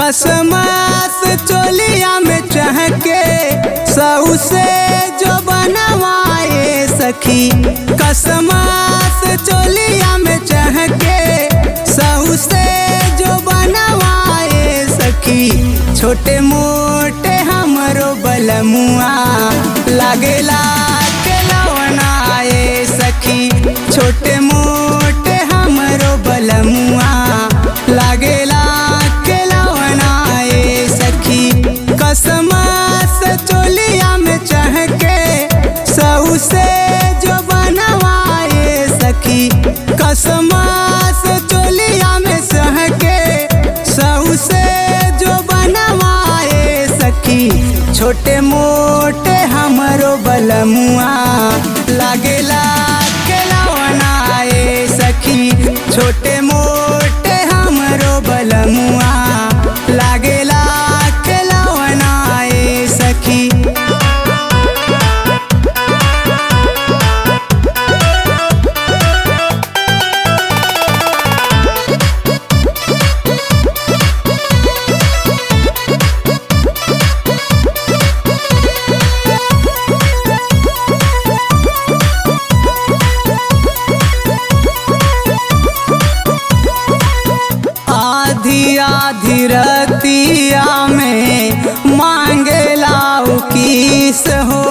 कसमस चोलिया में चहके सऊ से जो बनवाए सखी कसमस चोलिया में चहके सऊ से जो बनवाए सखी छोटे मोटे हमरो बलमुआ लागेला के लवनाए सखी छोटे मोटे हमरो बलमुआ लागेला के लवनाए सखी कसमस चोलिया में चहके सऊ से जो बनवाए सखी कसमस चोलिया में सहके सऊ से जो बनवाए सखी छोटे मोटे हमरो बलमुआ लागेला के लवनाए सखी छोटे मोटे हमरो बलमुआ लागेला के लवनाए सखी आधी आधी रतिया में मांगेला किस हो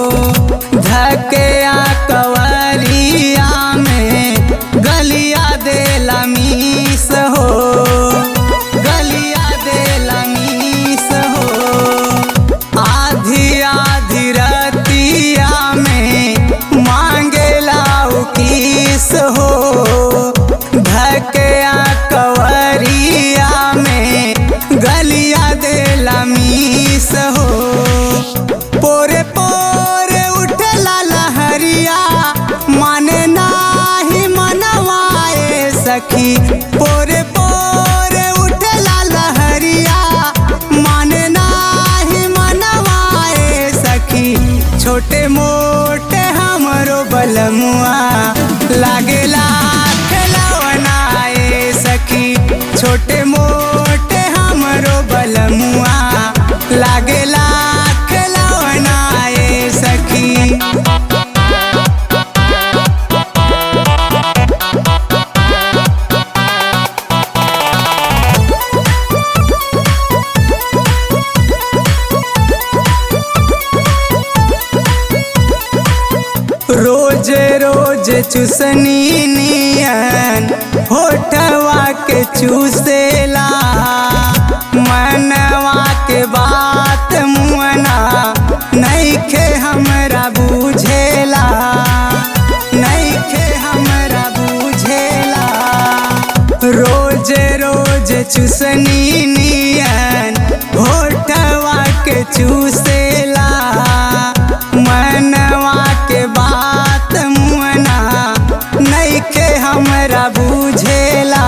धके कवरिया में गलिया देला मीस हो गलिया देला मीस हो आधी आधी रतिया में मांगेला किस हो धके कवरिया में गलिया देला मीस हो पोरे पोरे उठला लहरिया माने नाही मनवाए सखी पोरे पोरे उठला लहरिया माने नाही मनवाए सखी छोटे मोटे हमरो बलमुआ लागेला खिलौनाए सखी छोटे मोटे हमरो बलमुआ लागेला खिलौनाए सखी रोज रोज चुसनी नियन होठवा के चूसेला मनवा के बात मुअना नईखे हमरा बुझेला नईखे हमरा बुझेला रोज रोज चुसनी नियन होठवा के चूसेला मनवा के बात मुअना नईखे हमरा बुझेला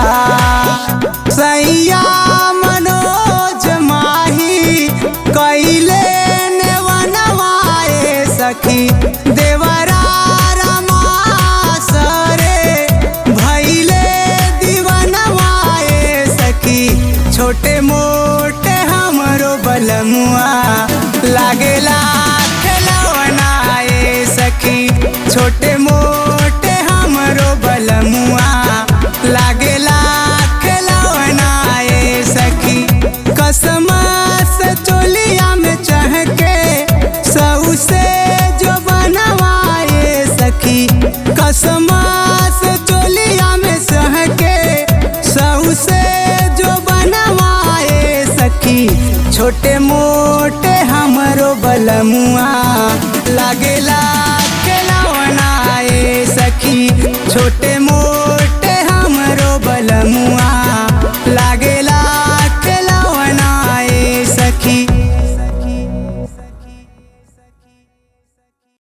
सैया मनोज माही कैले ने बनवाए सखी देवरा रमा सरे भैले दीवनवाए सखी छोटे मोटे हमरो बलमुआ लागेला खिलौनाए सखी छोटे मोटे हमरो बलमुआ लागेला खिलौनाए सखी कसमस चोलिया में चहके सऊ से जो बनवाए सखी कसमस चोलिया में सहके सऊ से जो बनवाए सखी छोटे मोटे हमरो बलमुआ लागेला खिलौनाए सखी छोटे